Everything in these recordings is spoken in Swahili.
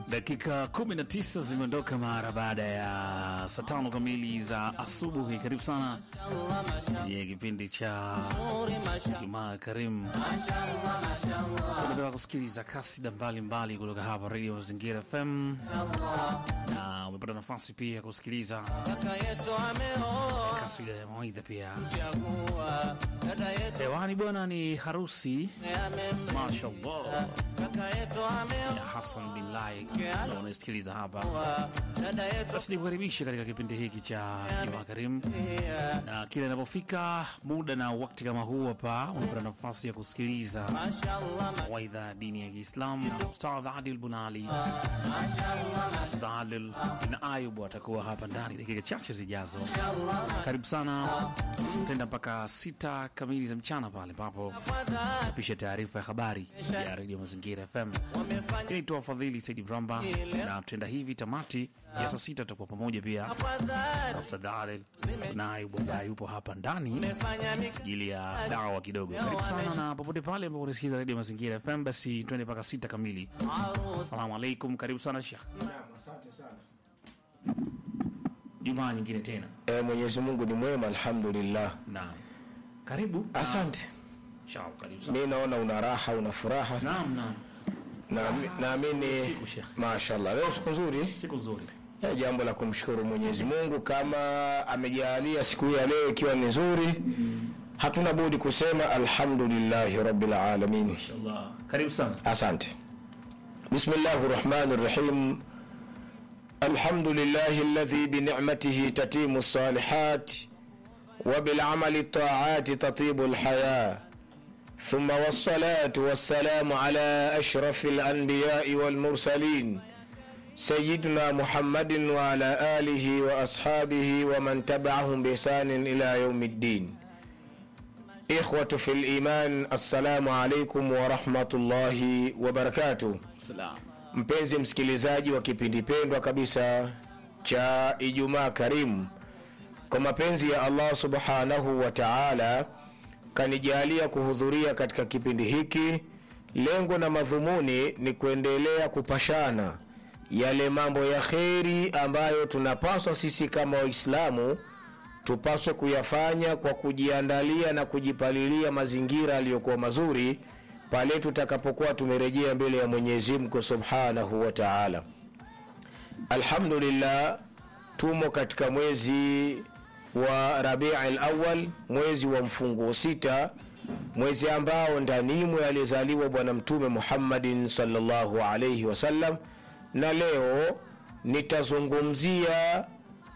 Dakika 19 zimeondoka mara baada ya saa tano kamili za asubuhi. Karibu sana kwenye kipindi cha Jumaa Karimu. Unataka kusikiliza kasida mbalimbali kutoka hapa Radio Mazingira FM, na umepata nafasi pia ya kusikiliza kasida ya mawaidha pia hewani. Bwana ni harusi, mashallah ya Hassan bin Lai na unasikiliza hapa. Basi nikukaribisha katika kipindi hiki cha Jumaa Karimu, na kila inapofika muda na wakati kama huu hapa unapata nafasi ya kusikiliza mawaidha ya dini ya Kiislamu. Ustadh Adil Bunali, Ustadh Adil bin Ayub atakuwa hapa ndani dakika chache zijazo. Karibu sana, tenda mpaka sita kamili za mchana pale ambapo napisha taarifa ya habari ya redio Mazingira FM. Inaitwa Fadhili Saidi Bramba, na tenda hivi tamati ya saa sita tutakuwa pamoja pia na Ustadh Adil bin Ayub ambaye yupo hapa ndani ajili ya dawa kidogo. Karibu sana, na popote pale ambapo unasikiza redio Mazingira FM, basi twende mpaka sita kamili. Asalamu alaikum, karibu sana Shekh. Asante sana. Jumaa nyingine tena, E, Mwenyezi Mungu ni mwema, alhamdulillah. naam, karibu. Asante. Shao, karibu sana. Mi naona una raha, una furaha, Naam, naam, Na- naamini Siku, Sheikh. mashallah, leo siku nzuri, siku nzuri. Eh, jambo la kumshukuru Mwenyezi Mungu kama amejalia siku hii ya leo ikiwa ni nzuri, hatuna budi kusema alhamdulillahi rabbil alamin. Inshallah, karibu sana. Asante. Bismillahi rahmani rahim. Alhamdulillahi alladhi binicmatihi tatimu salihat wa bilamali taati tatibu lhaya ثم والصلاة والسلام على أشرف الأنبياء والمرسلين سيدنا محمد وعلى آله وأصحابه ومن تبعهم بإحسان إلى يوم الدين إخوة في الإيمان السلام عليكم ورحمة الله وبركاته Salam. mpenzi msikilizaji wa kipindi pendwa kabisa cha ijumaa karimu kwa mapenzi ya allah subhanahu wa taala kanijalia kuhudhuria katika kipindi hiki lengo na madhumuni ni kuendelea kupashana yale mambo ya kheri ambayo tunapaswa sisi kama waislamu tupaswe kuyafanya kwa kujiandalia na kujipalilia mazingira yaliyokuwa mazuri pale tutakapokuwa tumerejea mbele ya mwenyezi mungu subhanahu wa taala alhamdulillah tumo katika mwezi wa rabii lawal mwezi wa mfunguo sita mwezi ambao ndanimwe alizaliwa bwana mtume muhammadin salllahu alaihi wasallam na leo nitazungumzia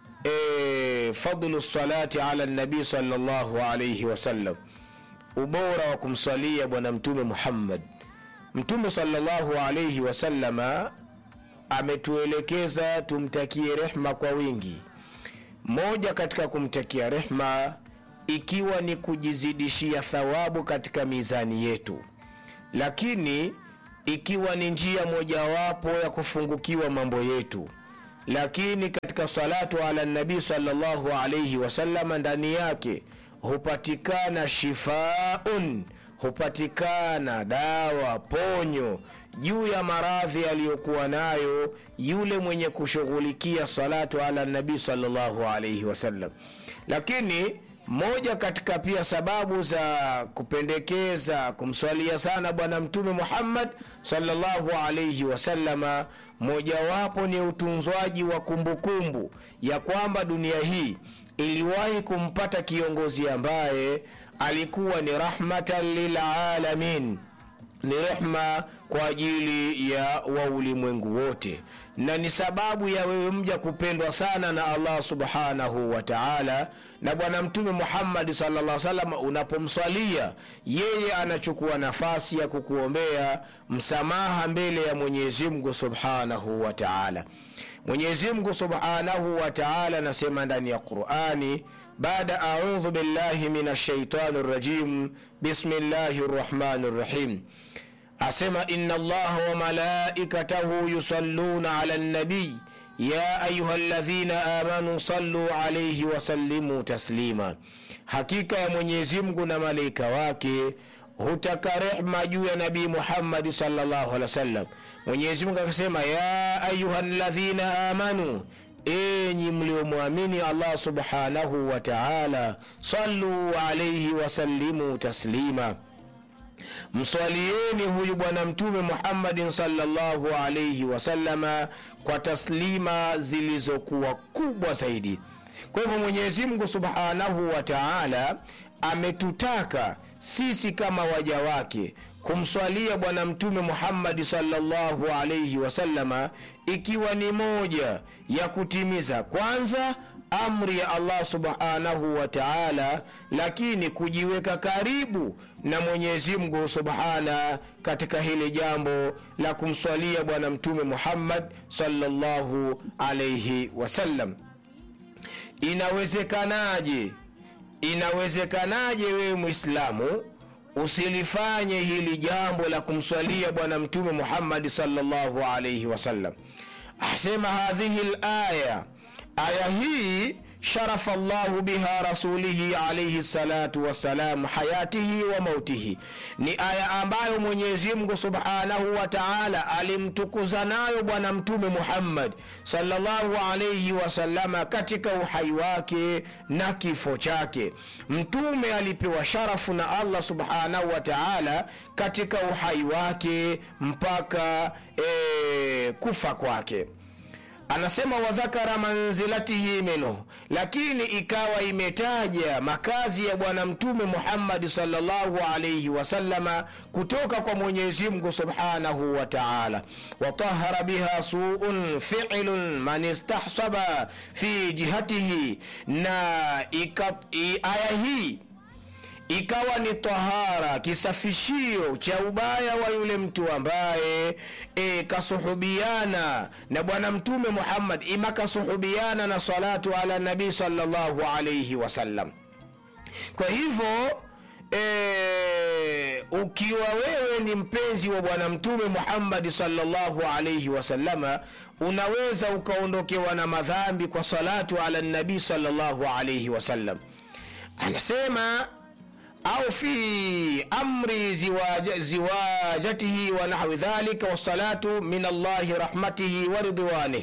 e, fadlu salati ala nabii salllahu alaihi wasallam ubora wa kumswalia bwana mtume muhammad mtume salllahu alaihi wasallama ametuelekeza tumtakie rehma kwa wingi moja katika kumtakia rehma ikiwa ni kujizidishia thawabu katika mizani yetu lakini ikiwa ni njia mojawapo ya kufungukiwa mambo yetu lakini katika salatu ala nabii salllahu alaihi wasalama ndani yake hupatikana shifaun hupatikana dawa ponyo juu ya maradhi aliyokuwa nayo yule mwenye kushughulikia salatu ala nabii salllahu alaihi wasallam lakini moja katika pia sababu za kupendekeza kumswalia sana bwana mtume muhammad salllahu alaihi wasallama mojawapo ni utunzwaji wa kumbukumbu ya kwamba dunia hii iliwahi kumpata kiongozi ambaye alikuwa ni rahmatan lilalamin ni rehma kwa ajili ya waulimwengu wote na ni sababu ya wewe mja kupendwa sana na allah subhanahu wa taala na bwana mtume muhammadi salaa salam unapomswalia yeye anachukua nafasi ya kukuombea msamaha mbele ya mwenyezimngu subhanahu wa taala mwenyezimngu subhanahu wa taala anasema ndani ya qurani baada audhu billahi min ashaitani rajim bismillahi rrahmani rrahim asema inna allaha wa malaikatahu yusalluna ala nabiy ya ayuha ladhina amanu sallu alaihi wasallimu taslima hakika ya mwenyezi mungu na malaika wake hutaka rehma juu ya nabii muhammadi salllahu alehi wasallam mwenyezi mungu akasema ya ayuha ladhina amanu enyi mliomwamini allah subhanahu wa taala saluu alaihi wasallimu taslima mswalieni huyu bwana mtume muhammadin salllahu alaihi wasalama kwa taslima zilizokuwa kubwa zaidi kwa hivyo mwenyezi mungu subhanahu wa taala ametutaka sisi kama waja wake kumswalia bwana mtume muhammadi salllahu alaihi wasalama ikiwa ni moja ya kutimiza kwanza amri ya allah subhanahu wa taala lakini kujiweka karibu na mwenyezi mungu subhana katika hili jambo la kumswalia bwana mtume muhammad salllahu alaihi wasallam inawezekanaje inawezekanaje wewe mwislamu usilifanye hili jambo la kumswalia bwana mtume muhammadi salllahu alaihi wasallam asema hadhihi laya aya hii sharafa llahu biha rasulihi alaihi salatu wassalam hayatihi wa mautihi ni aya ambayo mwenyezi mungu subhanahu wa taala alimtukuza nayo bwana mtume muhammad salllahu alaihi wasalama katika uhai wake na kifo chake mtume alipewa sharafu na allah subhanahu wa taala katika uhai wake mpaka e, kufa kwake anasema wadhakara manzilatihi minhu lakini ikawa imetaja makazi ya bwana mtume muhammadi salllahu alaihi wasalama kutoka kwa mwenyezi mungu subhanahu wa taala watahara biha suun filun man istahsaba fi jihatihi na ika, i, aya hii ikawa ni tahara kisafishio cha ubaya wa yule mtu ambaye e, kasuhubiana na bwana mtume muhammad ima kasuhubiana na salatu ala nabii salllahu alaihi wasallam kwa hivyo e, ukiwa wewe ni mpenzi wa bwana mtume muhammadi salllahu alaihi wasallama unaweza ukaondokewa na madhambi kwa salatu ala nabii salllahu alaihi wasallam anasema au fi amri ziwaja, ziwajatihi wa nahwi dhalika wassalatu min allahi rahmatihi wa ridwanih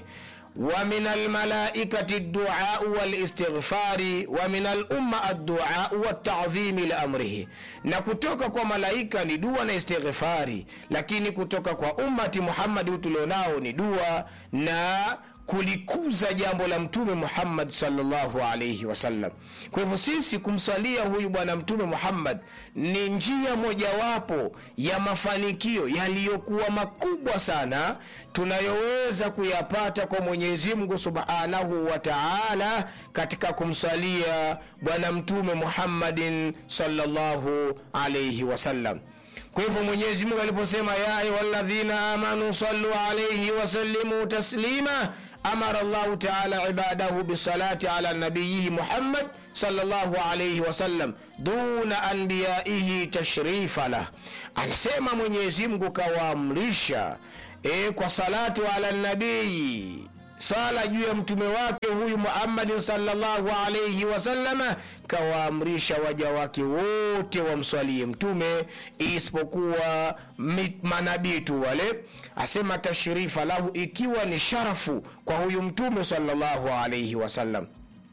ومن الملائكة الدعاء والاستغفار ومن الأمة الدعاء والتعظيم لأمره na kutoka kwa malaika ni dua na istighfari lakini kutoka kwa ummati muhammadi tulionao ni dua na kulikuza jambo la mtume muhammad salllahu alaihi wasallam kwa hivyo sisi kumswalia huyu bwana mtume muhammad ni njia mojawapo ya mafanikio yaliyokuwa makubwa sana tunayoweza kuyapata kwa mwenyezi mungu subhanahu wa taala katika kumswalia bwana mtume muhammadin salllahu alaihi wasallam kwa hivyo mwenyezi mungu aliposema ya ayuha ladhina amanu sallu alaihi wasallimu taslima amara llahu taala ibadahu bisalati ala nabiyihi muhammad salllahu alaihi wasallam duna anbiyaihi tashrifa lah anasema mwenyezi mungu kawaamrisha e, kwa salatu ala nabii sala juu ya mtume wake huyu muhammadin salllahu alaihi wasalama kawaamrisha waja wake wote wamswalie mtume isipokuwa manabii tu wale asema tashrifa lahu ikiwa ni sharafu kwa huyu mtume salllahu alaihi wasallam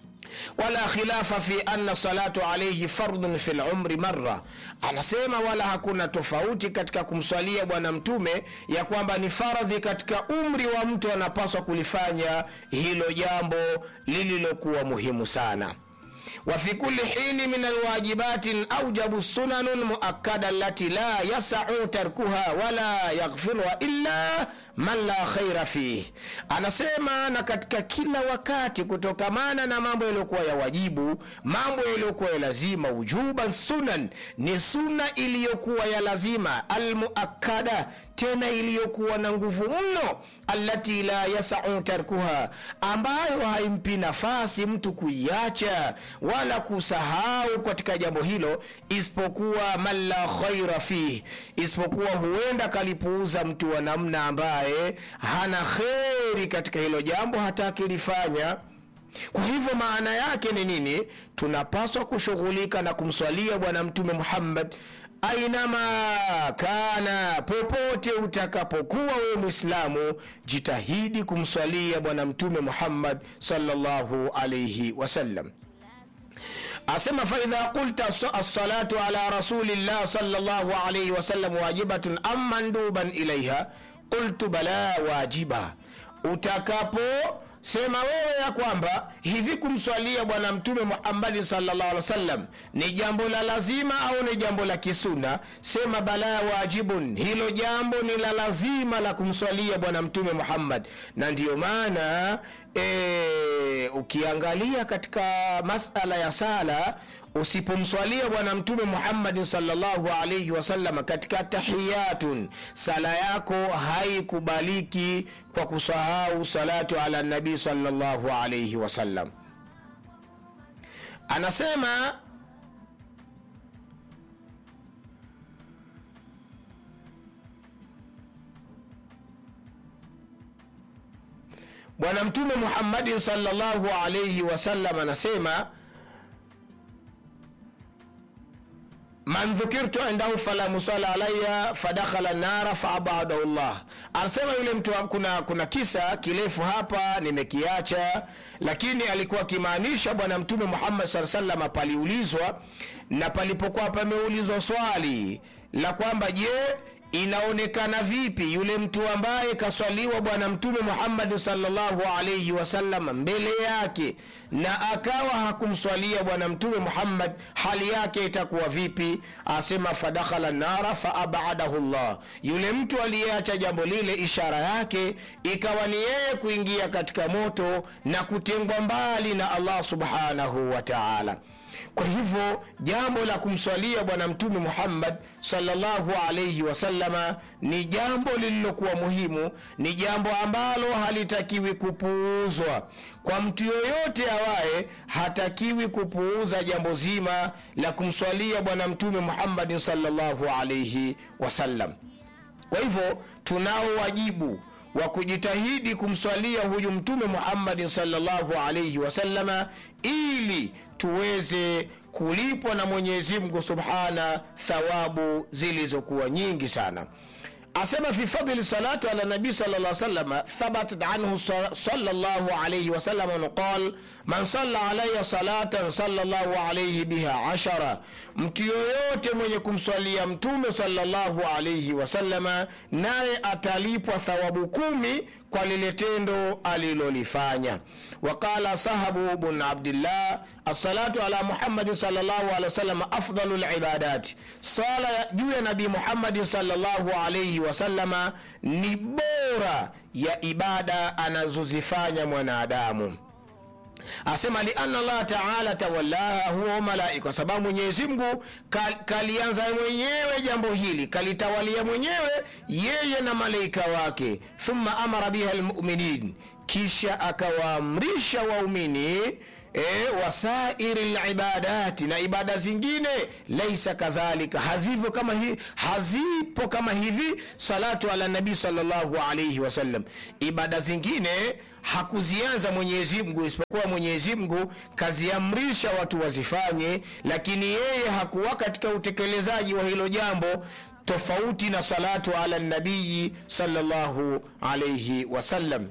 wala khilafa fi anna salatu alaihi fardun fi lumri marra anasema wala hakuna tofauti katika kumswalia bwana mtume ya kwamba ni faradhi katika umri wa mtu anapaswa kulifanya hilo jambo lililokuwa muhimu sana وفي كل حين من الواجبات أوجب السنن المؤكدة التي لا يسع تركها ولا يغفرها إلا man la khaira fih anasema na katika kila wakati kutokamana na mambo yaliyokuwa ya wajibu mambo yaliyokuwa ya lazima ujuban sunan ni suna iliyokuwa ya lazima almuakada tena iliyokuwa na nguvu mno allati la yasau tarkuha ambayo haimpi nafasi mtu kuiacha wala kusahau katika jambo hilo isipokuwa man la khaira fih isipokuwa huenda kalipuuza mtu wa namna ambaye hana kheri katika hilo jambo hata akilifanya kwa hivyo maana yake ni nini tunapaswa kushughulika na kumswalia bwana mtume muhammad ainama kana popote utakapokuwa wewe mwislamu jitahidi kumswalia bwana mtume muhammad salllahu alaihi wasallam asema faidha qulta alsalatu ala rasulillah salllahu alaihi wasallam wajibatun am manduban ilaiha qultu bala wajiba utakapo sema wewe ya kwamba hivi kumswalia bwana mtume muhammadin salllah alih wasallam ni jambo la lazima au ni jambo la kisuna sema bala wajibun hilo jambo ni la lazima la kumswalia bwana mtume muhammad na ndiyo maana e, ukiangalia katika masala ya sala usipomswalia bwana mtume muhammadin salllahu alaihi wasallam katika tahiyatun sala yako haikubaliki kwa kusahau salatu ala nabii salllahu alaihi wasallam anasema bwana mtume muhammadin salllahu alaihi wasallam anasema man dhukirtu indahu fala musala alaya fadakhala nara faabadahu llah anasema yule mtu kuna, kuna kisa kirefu hapa nimekiacha lakini alikuwa akimaanisha bwana mtume muhammad saa salama paliulizwa na palipokuwa pameulizwa swali la kwamba je inaonekana vipi yule mtu ambaye kaswaliwa bwana mtume muhammadi salllahu alaihi wasallam mbele yake na akawa hakumswalia bwana mtume muhammad hali yake itakuwa vipi asema fadakhala nara faabadahu llah yule mtu aliyeacha jambo lile ishara yake ikawa ni yeye kuingia katika moto na kutengwa mbali na allah subhanahu wa taala kwa hivyo jambo la kumswalia bwana mtume muhammad salllahu alaihi wasalama ni jambo lililokuwa muhimu ni jambo ambalo halitakiwi kupuuzwa kwa mtu yoyote awaye hatakiwi kupuuza jambo zima la kumswalia bwana mtume muhammadin salllahu alaihi wasallam kwa hivyo tunao wajibu wa kujitahidi kumswalia huyu mtume muhammadin salllahu alaihi wasalama ili tuweze kulipwa na mwenyezi mungu subhana thawabu zilizokuwa nyingi sana asema fi fadli salati ala nabii sal lla salama thabatat anhu salllahu alaihi wasallam qal man salla alaya salatan salllahu alaihi biha ashara mtu yoyote mwenye kumswalia mtume salllahu alaihi wasalama naye atalipwa thawabu kumi kwa lile tendo alilolifanya waqala sahabu bn abdillah assalatu ala muhammadin salllahu alehi wasallam afdalu libadati sala juu ya nabii muhammadin salllahu alaihi wasalama ni bora ya ibada anazozifanya mwanadamu asema liana allah taala tawallaha huwa malaika kwa sababu mwenyezi mungu kal, kalianza mwenyewe jambo hili kalitawalia mwenyewe yeye na malaika wake thumma amara biha lmuminin kisha akawaamrisha waumini e, wasairi libadati na ibada zingine laisa kadhalika hazivyo kama hi, hazipo kama hivi salatu ala nabii salllahu alaihi wasallam ibada zingine hakuzianza mwenyezi mungu isipokuwa mwenyezi mungu kaziamrisha watu wazifanye lakini yeye hakuwa katika utekelezaji wa hilo jambo tofauti na salatu ala nabiyi salllahu alaihi wasallam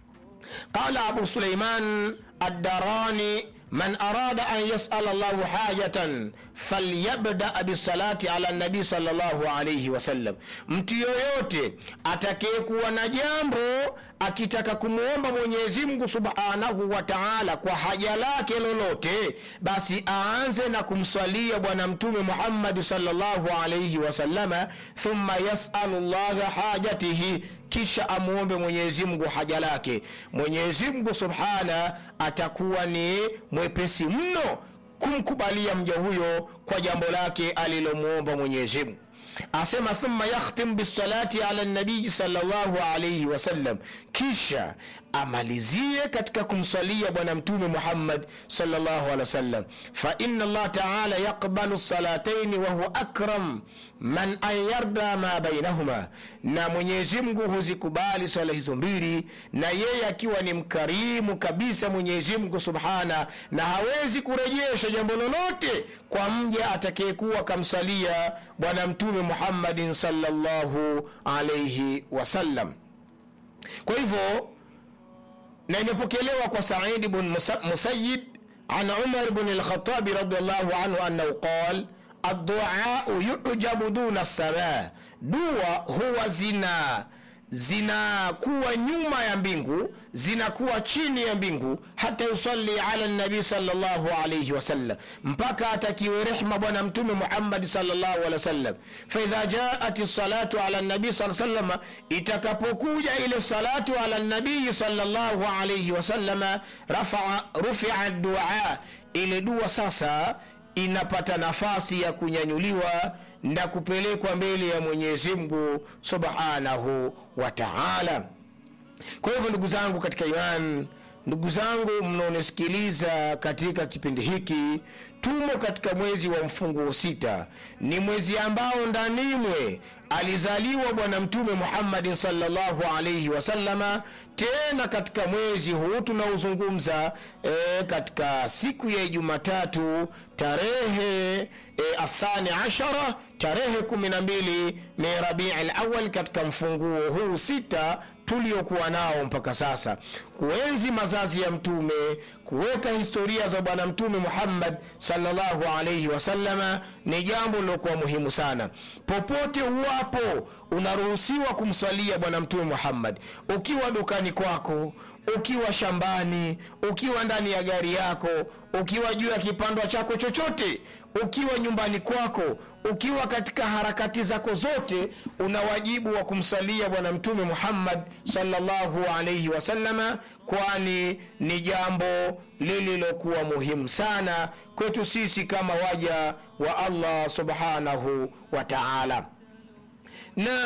qala abu suleiman addarani man arada an yasala llahu hajatan falyabda bisalati ala nabii salllahu alaihi wasallam mtu yoyote atakayekuwa na jambo akitaka kumwomba mwenyezi mungu subhanahu wa taala kwa haja lake lolote basi aanze na kumswalia bwana mtume muhammadi salllahu alaihi wasalama thumma yasalu llaha hajatihi kisha amwombe mwenyezi mungu haja lake mwenyezi mungu subhana atakuwa ni mwepesi mno kumkubalia mja huyo kwa jambo lake alilomwomba mwenyezi mungu asema thumma yakhtim bisalati ala nabiyi salllahu alaihi wasallam kisha amalizie katika kumswalia bwana mtume muhammad salllahu alehi wasallam faina allah taala yaqbalu salataini wahuwa akram man an yarda ma bainahuma na mwenyezi mungu huzikubali swala hizo mbili na yeye akiwa ni mkarimu kabisa mwenyezi mungu subhana na hawezi kurejesha jambo lolote kwa mja atakayekuwa kamswalia bwana mtume muhammadin salllahu alaihi wasallam kwa hivyo na imepokelewa kwa saidi bn musayid an umar bn lkhatabi radiallahu anhu annahu qal adduau yujabu duna lsamaa dua huwa zina zinakuwa nyuma ya mbingu zinakuwa chini ya mbingu hata yusalli ala nabii salllahu alaihi wasallam mpaka atakiwe rehma bwana mtume muhammadi salllahu alehi wasallam faidha jaat salatu ala nabii saa salama itakapokuja ile salatu ala nabii salllahu alaihi wasalama rufia dua ile dua sasa inapata nafasi ya kunyanyuliwa na kupelekwa mbele ya mwenyezi mungu subhanahu wa taala kwa hivyo ndugu zangu katika iman ndugu zangu mnaonisikiliza katika kipindi hiki tumo katika mwezi wa mfunguo sita ni mwezi ambao ndanimwe alizaliwa bwana mtume muhammadin salllahu alaihi wasalama tena katika mwezi huu tunaozungumza e, katika siku ya jumatatu tarehe e, athani ashara tarehe 12 min rabii lawal katika mfunguo huu sita tuliokuwa nao mpaka sasa kuenzi mazazi ya mtume kuweka historia za bwana mtume muhammad salllahu alaihi wasalama ni jambo lilokuwa muhimu sana popote uwapo unaruhusiwa kumswalia bwana mtume muhammad ukiwa dukani kwako ukiwa shambani ukiwa ndani ya gari yako ukiwa juu ya kipandwa chako chochote ukiwa nyumbani kwako ukiwa katika harakati zako zote una wajibu wa kumsalia bwana mtume muhammad salllahu alaihi wasalama kwani ni jambo lililokuwa muhimu sana kwetu sisi kama waja wa allah subhanahu wa taala na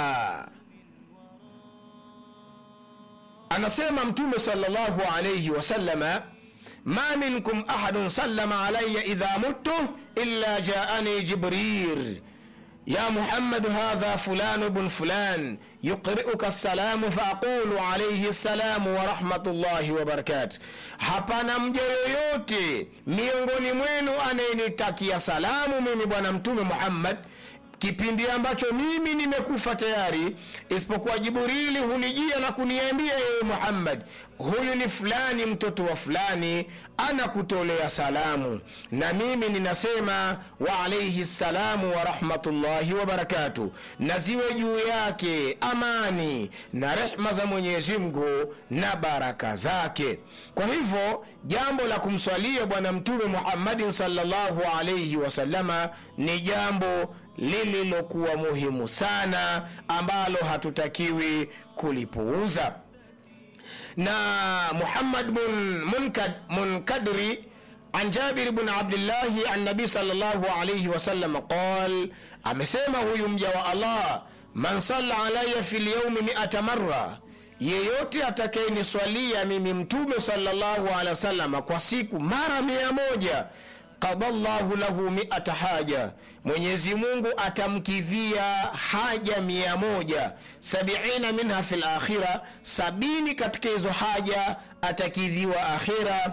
anasema mtume salllahu alaihi wasalama ma minkum ahadun sallama alaya idha muttu illa jaani jibril يا محمد هذا فلان بن فلان يقرئك السلام فأقول عليه السلام ورحمة الله وبركاته hapana mja yoyote miongoni mwenu anayenitakia salamu mimi bwana mtume muhammad kipindi ambacho mimi nimekufa tayari isipokuwa jiburili hunijia na kuniambia yeye muhammad huyu ni fulani mtoto wa fulani anakutolea salamu na mimi ninasema wa alaihi salamu wa rahmatullahi wabarakatuh na ziwe juu yake amani na rehma za mwenyezi mungu na baraka zake kwa hivyo jambo la kumswalia bwana mtume muhammadin salllahu alaihi wasalama ni jambo lililokuwa muhimu sana ambalo hatutakiwi kulipuuza na muhammad bn munkad, munkadri an jabir bn abdillahi an nabii salllahu alaihi wasallam qal amesema huyu mja wa allah man salla alaya fi lyaumi miata marra yeyote atakayeniswalia mimi mtume salllahu alehi wasalama kwa siku mara mia moja qada llahu lahu miata haja mwenyezi mungu atamkidhia haja mia moja sabiina minha fi lakhira sabini katika hizo haja atakidhiwa akhira